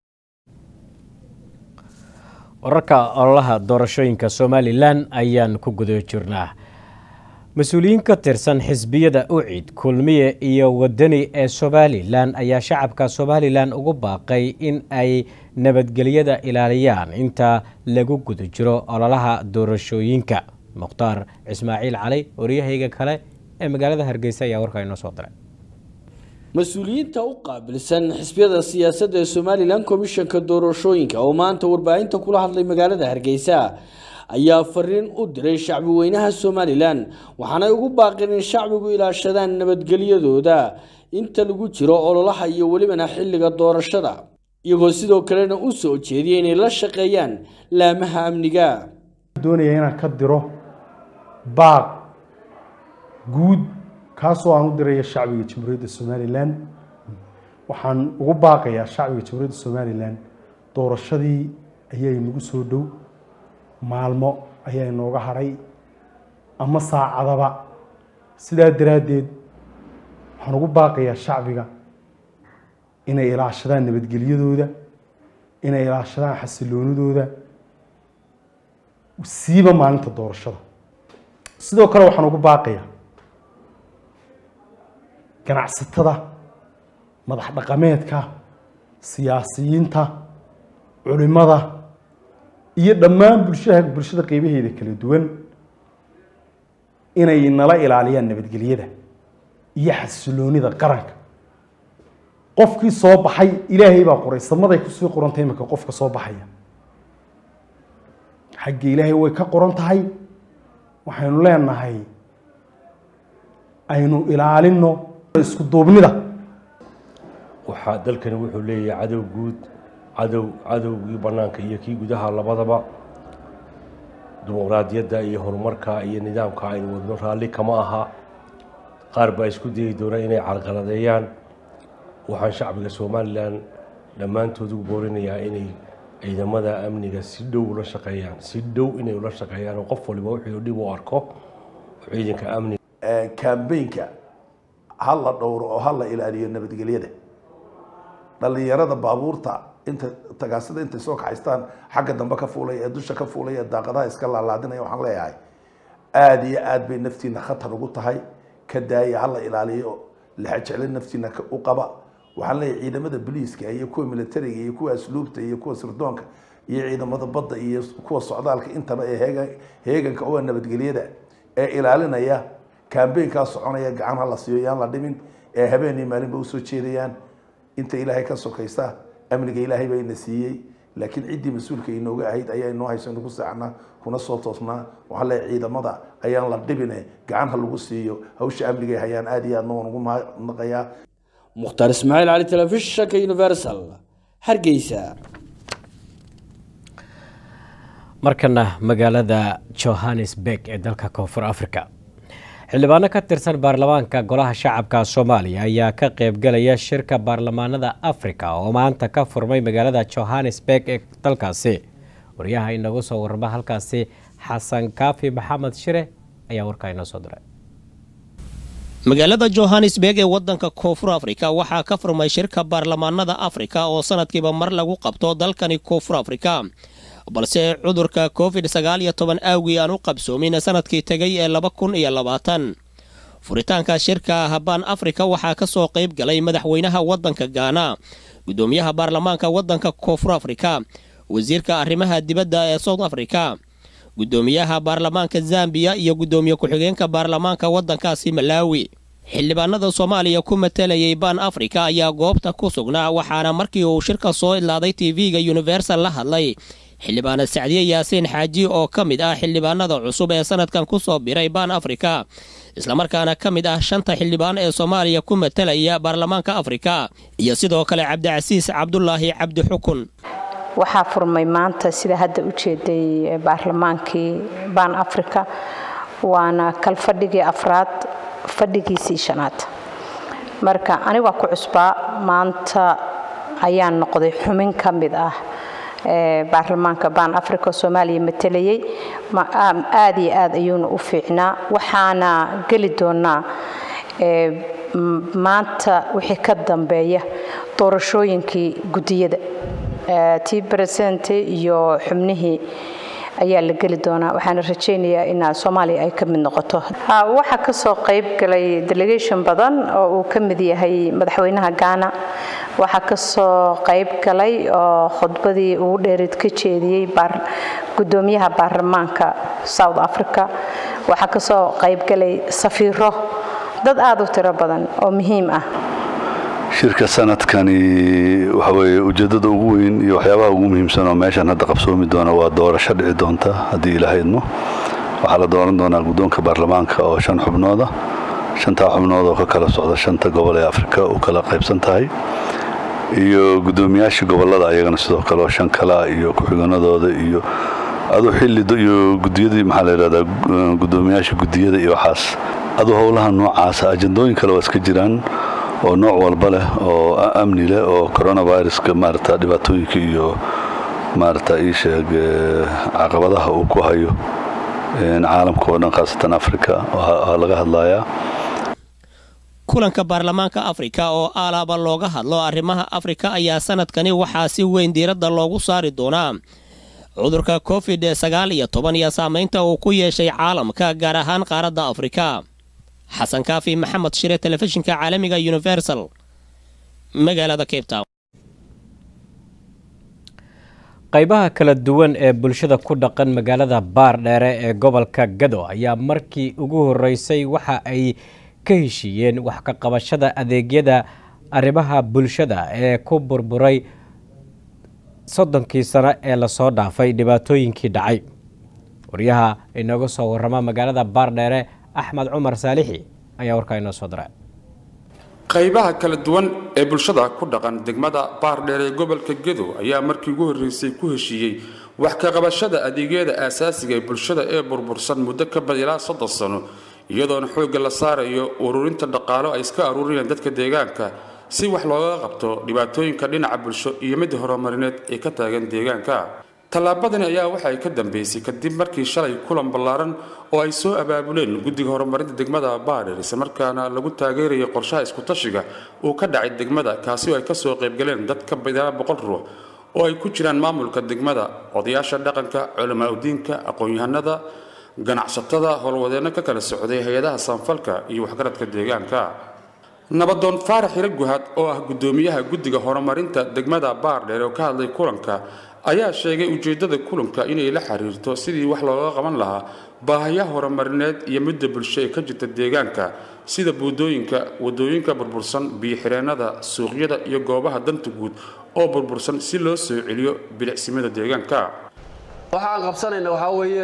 wararka ololaha doorashooyinka somalilan ayaan ku guda jirnaa mas-uuliyiin ka tirsan xisbiyada ucid kulmiye iyo wadani ee somalilan ayaa shacabka somalilan ugu baaqay in ay nabadgelyada ilaaliyaan inta lagu guda jiro ololaha doorashooyinka mukhtaar ismaaciil cali waryahayga kale ee magaalada hargeysa ayaa warkaa inoo soo diray mas-uuliyiinta u qaabilsan xisbiyada siyaasadda ee somalilan komishanka doorashooyinka oo maanta warbaahinta kula hadlay magaalada hargeysa ayaa fariin u diray shacbi weynaha somalilan waxaanay ugu baaqeen in shacbigu ilaashadaan nabadgelyadooda inta lagu jiro ololaha iyo welibana xilliga doorashada iyagoo sidoo kalena u soo jeediyay inay la shaqeeyaan laamaha amniga doonaya inaan ka diro baaq guud kaasoo aan u diraya shacbiga jamhuuriyadda somalilan waxaan ugu baaqayaa shacbiga jamhuuriyadda somalilan doorashadii ayaa inagu soo dhow maalmo ayaa inooga hadhay ama saacadaba sidaa daraaddeed waxaan ugu baaqayaa shacbiga inay ilaashadaan nabadgelyadooda inay ilaashadaan xasiloonidooda siiba maalinta doorashada sidoo kale waxaan ugu baaqayaa ganacsatada madax dhaqameedka siyaasiyiinta culimada iyo dhammaan bulshada bulshada qeybaheeda kala duwan inay nala ilaaliyaan nabadgelyada iyo xasiloonida qaranka qofkii soo baxay ilaahay baa qoray samaday kusii qorantay imika qofka soo baxaya xagga ilaahay way ka qoran tahay waxaynu leenahay aynu ilaalino isku duubnida waxaa dalkani wuxuu leeyahay cadow guud cadow cadowgii bannaanka iyo kii gudaha labadaba dimuqraadiyadda iyo horumarka iyo nidaamka aynu wadno raalli kama aha qaar baa isku dayi doona inay carqaladeeyaan waxaan shacbiga somalilan dhammaantood ugu boorinayaa inay ciidamada amniga si dhow ula shaqeeyaan si dhow inay ula shaqeeyaan oo qof waliba wuxuu dhib u arko ciidanka amniga kambeynka ha la dhowro oo ha la ilaaliyo nabadgelyada dhallinyarada baabuurta inta tagaasida intay soo kaxaystaan xagga dambe ka fuulay ee dusha ka fuulay ee daaqadaha iska laalaadinaya waxaan leeyahay aada iyo aad bay naftiina khatar ugu tahay ka daaya ha la ilaaliyo lexa jeclo naftiina u qaba waxaan leeyahay ciidamada boliiska iyo kuwa militariga iyo kuwa asluubta iyo kuwa sirdoonka iyo ciidamada badda iyo kuwa socdaalka intaba ee heegan heeganka oo nabadgelyada ee ilaalinaya kambeynkaa soconaya gacan ha la siiyo yaan la dhimin ee habeenii maalinba usoo jeedayaan inta ilaahay ka sokaysa amniga ilaahay baa ina siiyey laakiin ciddii mas-uulka inooga ahayd ayaa inoo hayso inagu saacnaa kuna soo toosnaa waxaa leeyahay ciidamada ayaan la dhibine gacan ha lagu siiyo hawsha amniga ay hayaan aada iyo aadna waan ugu mahadnaqayaa mukhtaar ismaaciil cali telefishinka universal hargeysa markana magaalada johannesburg ee dalka koonfur africa xildhibaano ka tirsan baarlamaanka golaha shacabka soomaaliya ayaa ka qaybgalaya shirka baarlamaanada afrika oo maanta ka furmay magaalada johannesburg ee dalkaasi wariyaha inagu soo warama halkaasi xasan kaafi maxamed shire ayaa warkaa inoo soo diray magaalada johannesburg ee waddanka koonfur afrika waxaa ka furmay shirka baarlamaanada afrika oo sanadkiiba mar lagu qabto dalkani koonfur afrika balse cudurka covid sagaal iyo toban aawgii aan u qabsoomin sanadkii tegay ee laba kun iyo labaatan furitaanka shirka habaan afrika waxaa ka soo qayb galay madaxweynaha waddanka gaana guddoomiyaha baarlamaanka waddanka koonfur afrika wasiirka arrimaha dibadda ee south africa guddoomiyaha baarlamaanka zambiya iyo guddoomiye ku-xigeenka baarlamaanka waddankaasi malaawi xildhibaanada soomaaliya ku matalayay baan afrika ayaa goobta ku sugnaa waxaana markii uu shirka soo idlaaday tv-ga universal la hadlay xildhibaana sacdiye yaasiin xaaji oo ka mid ah xildhibaanada cusub ee sanadkan ku soo biray baan afrika islamarkaana ka mid ah shanta xildhibaan ee soomaaliya ku matalaya baarlamaanka afrika iyo sidoo kale cabdicasiis cabdulaahi cabdi xukun waxaa furmay maanta sida hadda u jeeday baarlamaankii baan afrika waana kal fadhigii afraad fadhigiisii shanaad marka anigaa ku cusbaa maanta ayaan noqday xubin ka mid ah baarlamaanka baan africa soomaaliya matalayay aad iyo aad ayuuna u fiicnaa waxaana geli doonaa maanta wixii ka dambeeya doorashooyinkii gudiyada tii baresente iyo xubnihii ayaa la geli doonaa waxaana rajaynayaa in soomaaliya ay ka mid noqoto waxaa kasoo qayb galay delegation badan oo uu ka mid yahay madaxweynaha gaana waxaa kasoo qayb galay oo khudbadii ugu dheereed ka jeediyey gudoomiyaha baarlamaanka south africa waxaa kasoo qayb galay safiiro dad aada u tiro badan oo muhiim ah shirka sanadkani waxa weeye ujeeddada ugu weyn iyo waxyaabaha ugu muhiimsan oo meeshan hadda qabsoomi doona waa doorasho dhici doonta haddii ilaaha idmo waxaa la dooran doonaa guddoonka baarlamaanka oo shan xubnooda shantaa xubnood oo ka kala socda shanta gobol ee afrika u kala qaybsan tahay iyo guddoomiyaasha gobollada ayagana sidoo kale oo shan kala iyo ku-xiganadooda iyo aduu xilli iyo gudiyadii maxaa la yidhahdaa guddoomiyaasha gudiyada iyo waxaas aduu howlaha noocaasa ajandooyin kale waa iska jiraan oo nooc walba leh oo amni leh oo coronaviruska maarata dhibaatooyinka iyo maarata ii sheeg caqabadaha uu ku hayo caalamka oo dhan khaasatan afrika waa laga hadlayaa kulanka baarlamaanka afrika oo alaaba looga hadlo arrimaha afrika ayaa sanadkani waxaa si weyn diiradda loogu saari doonaa cudurka covid sagaal iyo toban iyo saamaynta uu ku yeeshay caalamka gaar ahaan qaaradda afrika xasan kaafi maxamed shire telefishinka caalamiga universal magaalada cape town qaybaha kala duwan ee bulshada ku dhaqan magaalada baardheere ee gobolka gado ayaa markii ugu horeysay waxa ay ka heshiiyeen wax ka qabashada adeegyada arrimaha bulshada ee ku burburay soddonkii sano ee lasoo dhaafay dhibaatooyinkii dhacay waryaha inooga soo warrama magaalada baardheere axmed cumar saalixi ayaa warkaa inoo soo diray qaybaha kala duwan ee bulshada ku dhaqan degmada baardheer ee gobolka gedo ayaa markii ugu horreysay ku heshiiyey wax ka qabashada adeegyada aasaasiga ee bulshada ee burbursan muddo ka bad ilaa soddon sano iyadoona xoogga la saarayo ururinta dhaqaalo ay iska aruurinayaan dadka deegaanka si wax looga qabto dhibaatooyinka dhinaca bulsho iyo mid horumarineed ee ka taagan deegaanka tallaabadani ayaa waxay ka dambeysay kadib markii shalay kulan ballaaran oo ay soo abaabuleen guddiga horumarinta degmada baadher islamarkaana lagu taageerayay qorshaha iskutashiga uu ka dhacay degmada kaasi oo ay kasoo qaybgaleen dad ka badan boqol ruux oo ay ku jiraan maamulka degmada odayaasha dhaqanka culamaa udiinka aqoon-yahanada ganacsatada howlwadeenno ka kala socday hay-adaha saanfalka iyo waxgaradka deegaanka nabadoon faarax hiro guhad oo ah guddoomiyaha guddiga horumarinta degmada baardheer oo ka hadlay kulanka ayaa sheegay ujeeddada kulanka inay la xiriirto sidii wax looga qaban lahaa baahayaha horumarineed iyo midda bulsho ee ka jirta deegaanka sida buudooyinka wadooyinka burbursan biyo-xireennada suuqyada iyo goobaha danta guud oo burbursan si loo soo celiyo bilicsimada deegaanka waxaan qabsanayna waxaa weeye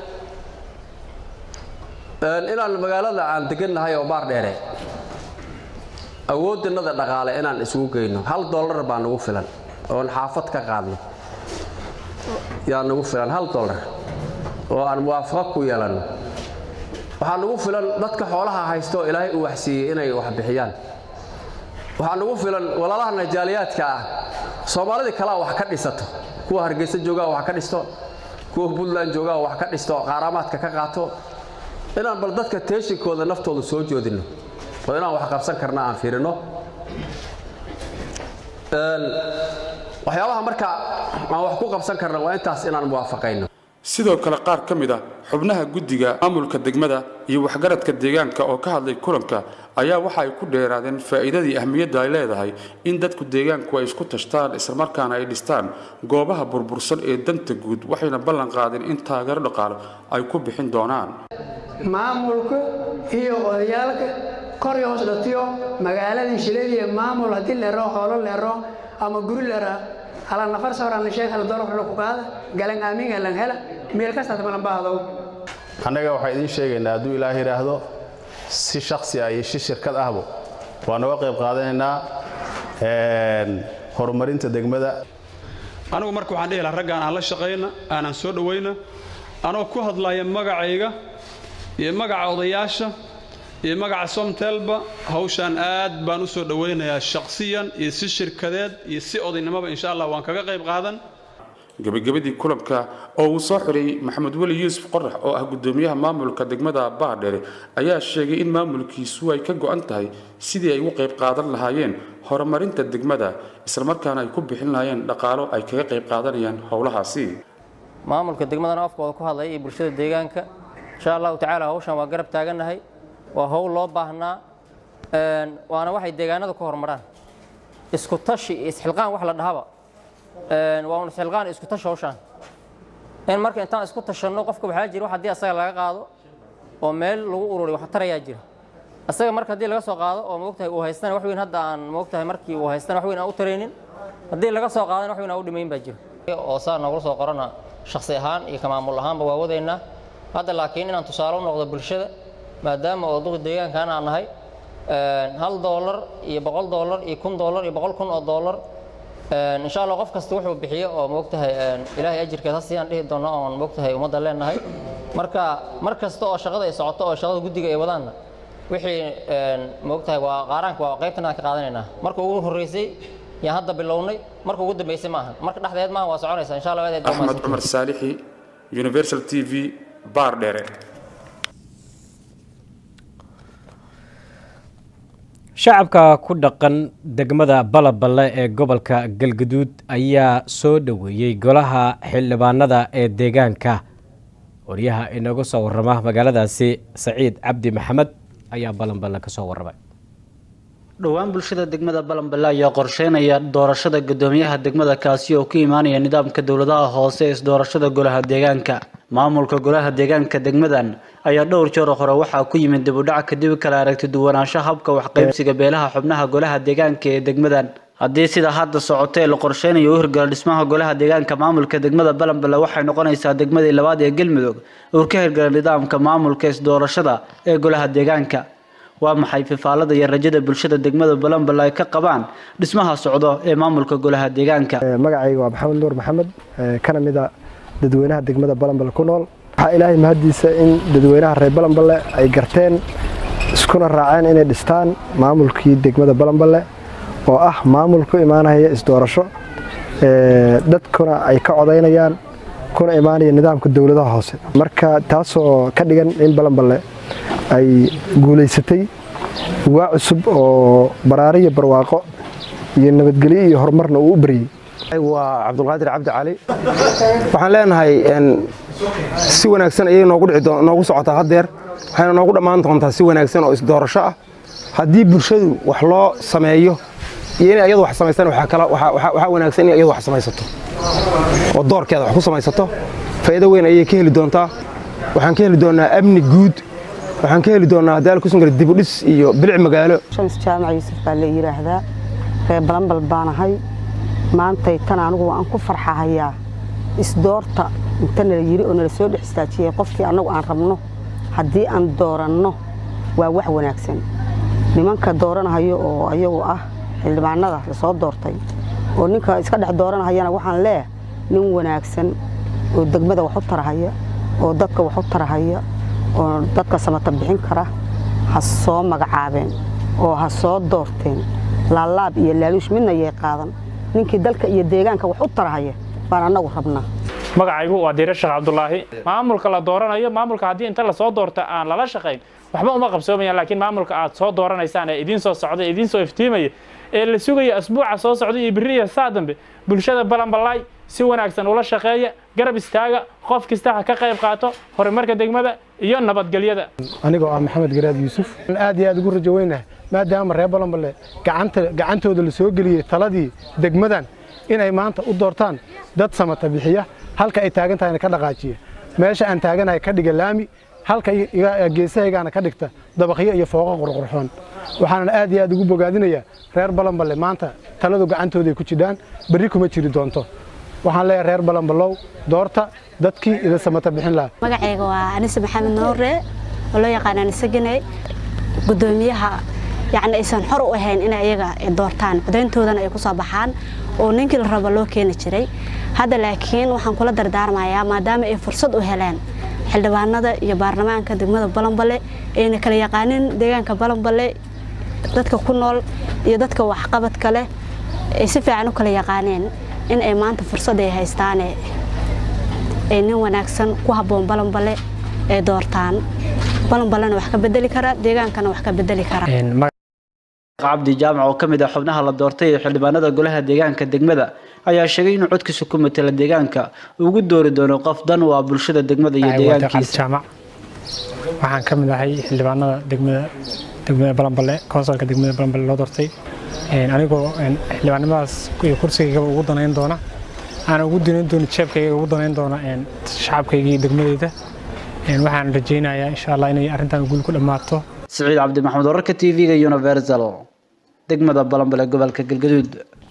inaan magaalada aan degannahay oo baar dheere awooddanada dhaqaale inaan isugu geyno hal dollar baa nagu filan oon xaafad ka qaadno yaa nagu filan hal dollar oo aan muwaafaqo ku yeelanno waxaa nagu filan dadka xoolaha haysta oo ilaahay uu waxsiiyey inay wax bixiyaan waxaa nagu filan walaalaha najaaliyaadka ah soomaalidii kalea wax ka dhisato kuwa hargeysa joogaa wax ka dhisto kuwa puntland joogaa wax ka dhisto qaaraamaadka ka qaato inaan bal dadka teeshinkooda naftooda soo joodinno oo inaan wax qabsan karna aan fiirino waxyaabaha marka aan wax ku qabsan karna waa intaas inaan muwaafaqayno sidoo kale qaar ka mid a xubnaha guddiga maamulka degmada iyo waxgaradka deegaanka oo ka hadlay kulanka ayaa waxa ay ku dheeraadeen faa'iidadii ahmiyadda ay leedahay in dadku deegaanku ay isku tashtaan islamarkaana ay dhistaan goobaha burbursan ee danta guud waxayna ballan qaadeen in taageero dhaqaalo ay ku bixin doonaan maamulka iyo odayaalka kor iyo hoos dhatiyo magaaladii shiladiiyo maamul haddii leero xoolo leero ama guri leera ala nafar sawran sheekh hal dolo xulku qaada galan aamin galan hela meel kasta malan baahdo annaga waxaan idiin sheegaynaa hadduu ilaahay yidhaahdo si shaksi ah iyo si shirkad ahbo waa noga qayb qaadanaynaa horumarinta degmada anigu marka waxaan dhihi lahaa raggaan aan la shaqayna aanan soo dhowayna anoo ku hadlaya magacayga iyo magaca odayaasha iyo magaca somtelba hawshaan aad baan u soo dhowaynayaa shakhsiyan iyo si shirkadeed iyo si odaynimoba insha allah waan kaga qayb qaadan gebagabadii kulanka oo uu soo xidhay maxamed weli yuusuf qorax oo ah guddoomiyaha maamulka degmada baardheere ayaa sheegay in maamulkiisu ay ka go'an tahay sidii ay ugu qayb qaadan lahaayeen horumarinta degmada islamarkaana ay ku bixin lahaayeen dhaqaalo ay kaga qayb qaadanayaan howlahaasi maamulka degmadana afkooda ku hadlaya iyo bulshada deegaanka insha allahu tacaala hawshan waa garab taagannahay waa howl loo baahnaa waana waxay deegaanada ku horumaraan isku tashi iyo isxilqaan wax la dhahaba waa un isxilqaan isku tashi hawshaan in marka intaan isku tashanno qofka waxaa jira wax haddii asaga laga qaado oo meel lagu ururiyo wax tarayaa jira asaga marka haddii laga soo qaado oo moogtahay uu haystana wax weyn hadda aan moogtahay markii uu haystana wax weyn aan u taraynin haddii laga soo qaadana wax weyn aan u dhimayn baa jiro oo saa noogula soo qorana shakhsi ahaan iyo ka maamul ahaanba waa wadaynaa hadda laakiin inaan tusaale u noqdo bulshada maadaama oo duqi deegaankan aan nahay hal doolar iyo boqol doolar iyo kun doolar iyo boqol kun oo doolar insha allah qof kasta wuxuu bixiyo oo moogtahay ilaahay ajirkeed ha siiyaan dhihi doono oon moogtahay ummadda leenahay marka mar kasta oo shaqada ay socoto oo shaqada guddiga ay wadaanna wixii moogtahay waa qaaraanka waa qaybtan aan ka qaadanaynaa marka ugu horreysay yaan hadda bilownay marka ugu dambeysay maaha marka dhexdeed maaha waa soconaysa insha allah aad axmed cumar saalixi universal t v baar dheere shacabka ku dhaqan degmada balaballe ee gobolka galgaduud ayaa soo dhoweeyey golaha xildhibaanada ee deegaanka waryaha inagu soo warama magaaladaasi saciid cabdi maxamed ayaa balanballe ka soo warramay dhowaan bulshada degmada balanballe ayaa qorsheynaya doorashada guddoomiyaha degmada kaasi oo ku imaanaya nidaamka dowladaha hoose ee isdoorashada golaha deegaanka maamulka golaha deegaanka degmadan ayaa dhowr jeer hore waxaa ku yimid dibudhac kadib kala aragti duwanaansho habka waxqaybsiga beelaha xubnaha golaha deegaanka ee degmadan haddii sida hadda socotee la qorsheynayo u hirgala dhismaha golaha deegaanka maamulka degmada balanballe waxay noqonaysaa degmadii labaad ee galmudug uu ka hirgala nidaamka maamulka isdoorashada ee golaha deegaanka waa maxay fifaalada iyo rajada bulshada degmada balanballe ay ka qabaan dhismaha socdo ee maamulka golaha deegaanka magacayga waa maxamed nuur maxamed kana mid a dadweynaha degmada balanballe ku nool waxaa ilaahay mahaddiisa in dadweynaha reer balanballe ay garteen iskuna raaceen inay dhistaan maamulkii degmada balanballe oo ah maamul ku imaanaya isdoorasho dadkuna ay ka codaynayaan kuna imaanaya nidaamka dowladaha hoose marka taasoo ka dhigan in balanballe ay guulaysatay waa cusub oo baraariyo barwaaqo iyo nabadgelyo iyo horumarna uu u baryey waa cabdulqaadir cabdi cali waxaan leenahay si wanaagsan ayay noogu socotaa haddeer waxayna noogu dhammaan doontaa si wanaagsan oo isdoorasho ah haddii bulshadu wax loo sameeyo iyo inay ayadu wax samaystaan waxaa wanaagsan inay ayadu wax samaysato oo doorkeeda wax ku samaysato faa'iido weyn ayay ka heli doontaa waxaan ka heli doonaa amni guud waxaan ka heli doonaa haddii alkusan kale dibudhis iyo bilic magaalo shams jaamac yuusuf baa la yidhaahdaa reer balanbal baanahay maantay tan anigu waan ku farxahayaa isdoorta inta nala yiri oo nala soo dhex istaajiyay qofkii annagu aan rabno haddii aan dooranno waa wax wanaagsan nimanka dooranahayo oo ayagu ah xildhibaanada lasoo doortay oo ninka iska dhex dooranahayana waxaan leeyahay nin wanaagsan oo degmada wax u tarahaya oo dadka wax u tarahaya oo dadka samata bixin kara ha soo magacaabeen oo ha soo doorteen laalaab iyo laaluush midna yay qaadan ninkii dalka iyo deegaanka wax u tarahaya baan annagu rabnaa magacaygu waa diire sheekh cabdulaahi maamulka la dooranayo maamulka haddii inta lasoo doorta aan lala shaqayn waxba uma qabsoomayaan laakiin maamulka aad soo dooranaysaan ee idiin soo socda idiin soo iftiimaya ee la sugaya asbuuca soo socda iyo berri iyo saa dambe bulshada balanbalaay si wanaagsan ula shaqeeya garab istaaga qof kasta ha ka qayb qaato horumarka degmada iyo nabadgelyada anigoo ah maxamed garaad yuusuf aad iyo aad ugu rajo weynahay maadaama reer balanballe gacantooda la soo geliyey taladii degmadan inay maanta u doortaan dad samata bixiya halka ay taagan tahayna ka dhaqaajiya meesha aan taaganahay ka dhiga laami halka geesahaygaana ka dhigta dabaqyo iyo fooqo qurqurxoon waxaanan aad iyo aad ugu bogaadinayaa reer balanballe maanta taladu gacantooday ku jidhaan berri kuma jiri doonto waxaan leeyahay reer balanballow doorta dadkii ida samata bixin lahaa magacayga waa anise maxamed noore oo loo yaqaan anise ganey gudoomiyaha yacni aysan xor u ahayn inay iyaga doortaan codayntoodana ay ku soo baxaan oo ninkii la rabo loo keeni jiray hadda laakiin waxaan kula dardaarmayaa maadaama ay fursad u heleen xildhibaanada iyo baarlamaanka degmada balanballe ayna kala yaqaanin deegaanka balanballe dadka ku nool iyo dadka waxqabadka leh ay si fiican u kala yaqaaneen in ay maanta fursad ay haystaane ay nin wanaagsan ku habboon balanballe ay doortaan balanballena wax ka bedeli kara deegaankana wax ka bedeli kara cabdi jaamac oo ka mid ah xubnaha la doortay ee xildhibaanada golaha deegaanka degmada ayaa sheegay inuu codkiisa ku matala deegaanka ugu doori doono qof dan u ah bulshada degmada iyo deegaankiisa waxaan ka mid ahay xildhibaanada degmada degmada balanballe konsolka degmada balanballe loo doortay anigoo xildhibaannimadaas iyo kursigaygaba ugu danayn doona aan ugu danayn doono jeebkayga ugu danayn doona shacabkaygii degmadeyda waxaan rajaynayaa insha allah inay arrintan guul ku dhammaato siciid cabdi maxamed wararka t v-ga universal degmada balambale gobolka galgaduud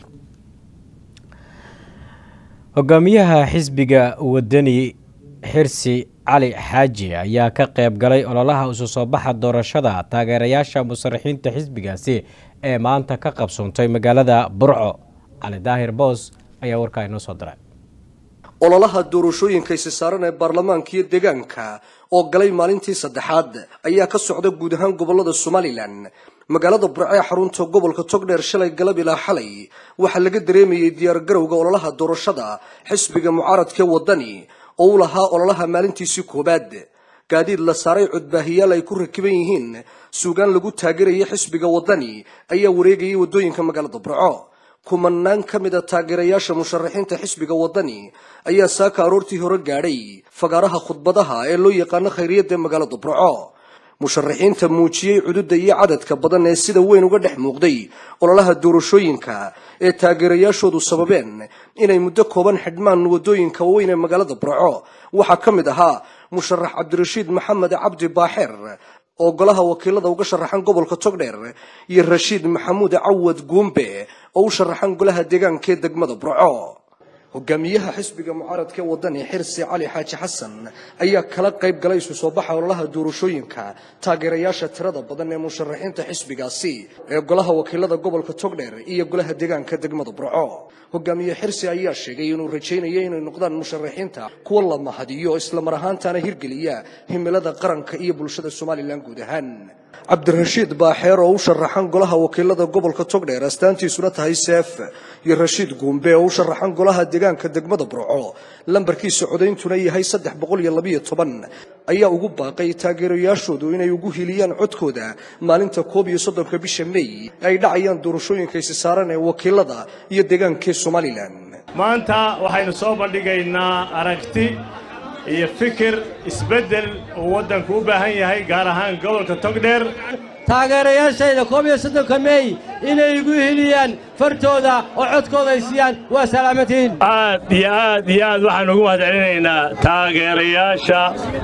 hogaamiyaha xisbiga wadani xirsi cali xaaji ayaa ka qayb galay ololaha isu soo baxa doorashada taageerayaasha musaraxiinta xisbigaasi ee maanta ka qabsoontay magaalada burco cali daahir boos ayaa warkaa inoo soo diray ololaha doorashooyinka isi saaran ee baarlamaanka iyo deegaanka oo galay maalintii saddexaad ayaa ka socda guud ahaan gobolada somalilan magaalada burco ee xarunta gobolka togdheer shalay galab ilaa xalay waxaa laga dareemayay diyaargarowga ololaha doorashada xisbiga mucaaradkaee wadani oo u lahaa ololaha maalintiisii koowaad gaadiid la saaray codbaahiyaal ay ku rakiban yihiin suugaan lagu taageerayay xisbiga wadani ayaa wareegayay waddooyinka magaalada burco kumanaan ka mid a taageerayaasha musharaxiinta xisbiga wadani ayaa saaka aroortii hore gaadhay fagaaraha khudbadaha ee loo yaqaano khayriyadda magaalada burco musharaxiinta muujiyey cududa iyo cadadka badan ee sida weyn uga dhex muuqday ololaha doorashooyinka ee taageerayaashoodu sababeen inay muddo kooban xidhmaan waddooyinka waaweyn ee magaalada burco waxaa ka mid ahaa musharax cabdirashiid maxamed cabdi baaxeer oo golaha wakiilada uga sharaxan gobolka togdheer iyo rashiid maxamuud cawad guumbe oo u sharaxan golaha deegaanka ee degmada burco hogaamiyaha xisbiga mucaaradka ee wadani xirsi cali xaaji xasan ayaa kala qayb galay isu soo baxa ololaha doorashooyinka taageerayaasha tirada badan ee musharaxiinta xisbigaasi ee golaha wakiilada gobolka togdheer iyo golaha deegaanka degmada burco hogaamiye xirsi ayaa sheegay inuu rajaynayo inay noqdaan musharaxiinta kuwa la mahadiyo islamar ahaantaana hirgeliya himilada qaranka iyo bulshada somalilan guud ahaan cabdirashiid baaxeer oo u sharaxan golaha wakiilada gobolka togdheer astaantiisuna tahay seef iyo rashiid guumbe oo u sharaxan golaha deegaanka degmada burco lambarkiisa codayntuna yahay saddex boqol iyo labiyo toban ayaa ugu baaqay taageerayaashoodu inay ugu hiliyaan codkooda maalinta koob iyo soddonka bisha mey ay dhacayaan doorashooyinka isi saaran ee wakiilada iyo deegaankee somalilan maanta waxaynu soo bandhigaynaa aragti iyo fikir isbeddel uu waddanku u baahan yahay gaar ahaan gobolka togdheer taageerayaashayda koob iyo soddonka meey inay igu hiliyaan fartooda oo codkooda ay siiyaan waa salaamatiin aad iyo aad iyo aad waxaan ugu mahadcelinaynaa taageerayaasha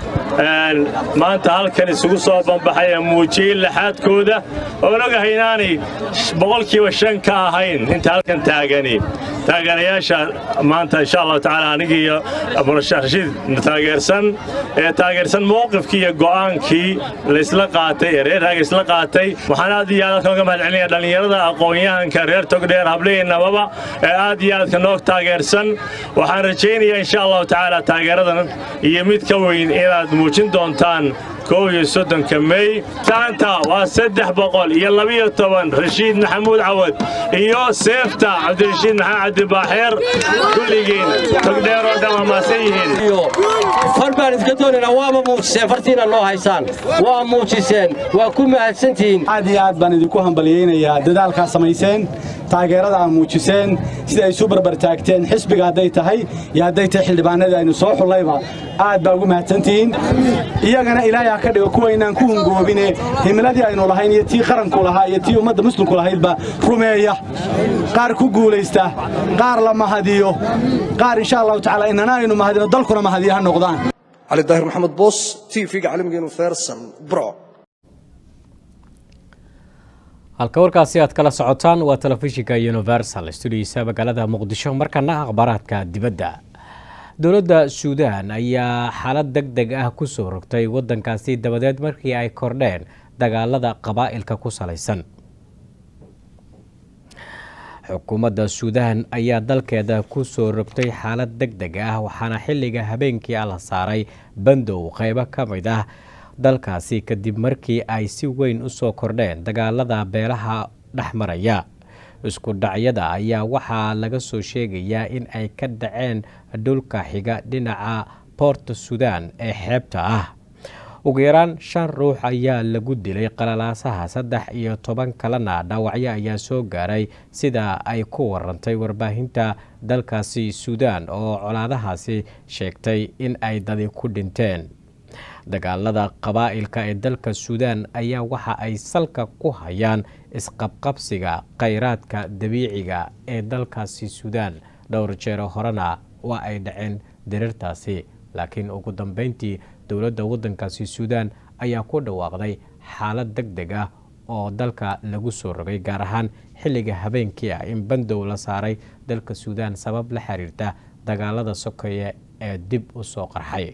maanta halkan isugu soo banbaxay ee muujiyey laxaadkooda oon ogahay inaanay boqolkiiba shan ka ahayn inta halkan taagani taageerayaasha maanta insha allahu tacaala anigii iyo murashax rashiid taageersan ee taageersan mowqifkii iyo go'aankii laysla qaatay ee reer raaga isla qaatay waxaan aad iyo aad halkan uga mahadcelinaya dhallinyarada aqoon-yahanka reer togdheer hablihii nababa ee aad iyo aadka noo taageersan waxaan rajaynayaa insha allahu tacaala taageeradan iyo mid ka weyn inaad muujin doontaan kow iyo soddonka mey saanta waa saddex boqol iyo labiyo toban rashiid maxamuud cawad iyo seefta cabdirashiid maxamed cabdibaaxeer kulligiin togdheer oo dhan waa maasan yihiin far baan iska doonaynaa waama muujiseen fartiina noo haysaan waa muujiseen waa ku mahadsantihiin aad iyo aad baan idinku hambalyaynayaa dadaalkaa samayseen taageerada aad muujiseen sida ay isu barbar taagteen xisbiga hadday tahay iyo hadday tahay xildhibaanadii aynu soo xullayba aad baa ugu mahadsantihiin iyagana ilaahay ha ka dhigo kuwaynaan ku hungoobine himiladii aynu lahayn iyo tii qaranku lahaa iyo tii ummadda muslimku lahaydba rumeeya qaar ku guulaysta qaar la mahadiyo qaar insha allahu tacaala inana aynu mahadino dalkuna mahadiyo ha noqdaan cali daahir maxamed boos t v-ga caalamigeenu feersan bro halka warkaasi aad kala socotaan waa telefishinka universal studiisa magaalada muqdisho markana akhbaaraadka dibadda dowladda suudaan ayaa xaalad deg deg ah kusoo rogtay waddankaasi dabadeed markii ay kordheen dagaalada qabaa'ilka ku salaysan xukuumadda suudaan ayaa dalkeeda kusoo rogtay xaalad deg deg ah waxaana xilliga habeenkii ah la saaray bandow qeybo ka mid ah dalkaasi kadib markii ay si weyn u soo kordheen dagaalada beelaha dhex maraya isku dhacyada ayaa waxaa laga soo sheegayaa in ay ka dhaceen dhulka xiga dhinaca boorta suudaan ee xeebta ah ugu yaraan shan ruux ayaa lagu dilay qalalaasaha saddex iyo toban kalena dhaawacyo ayaa soo gaaray sida ay ku warantay warbaahinta dalkaasi suudaan oo colaadahaasi sheegtay in ay dadi ku dhinteen dagaalada qabaa'ilka ee dalka suudaan ayaa waxa ay salka ku hayaan isqabqabsiga khayraadka dabiiciga ee dalkaasi suudaan dhowr jeero horena waa ay dhaceen diriirtaasi laakiin ugu dambeyntii dowladda waddankaasi suudaan ayaa ku dhawaaqday xaalad deg deg ah oo dalka lagu soo rogay gaar ahaan xilliga habeenkii ah in bandow la saaray dalka suudaan sabab la xiriirta dagaalada sokeeye ee dib u soo qarxay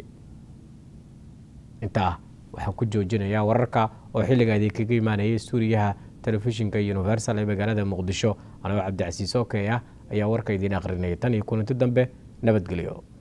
intaa waxaan ku joojinayaa wararka oo xilliga idinkaga imaanayay stuuriyaha telefishinka universal ee magaalada muqdisho anagoo cabdicasiis okey ah ayaa warka idiin aqrinaya tan iyo kulanti dambe nabadgelyo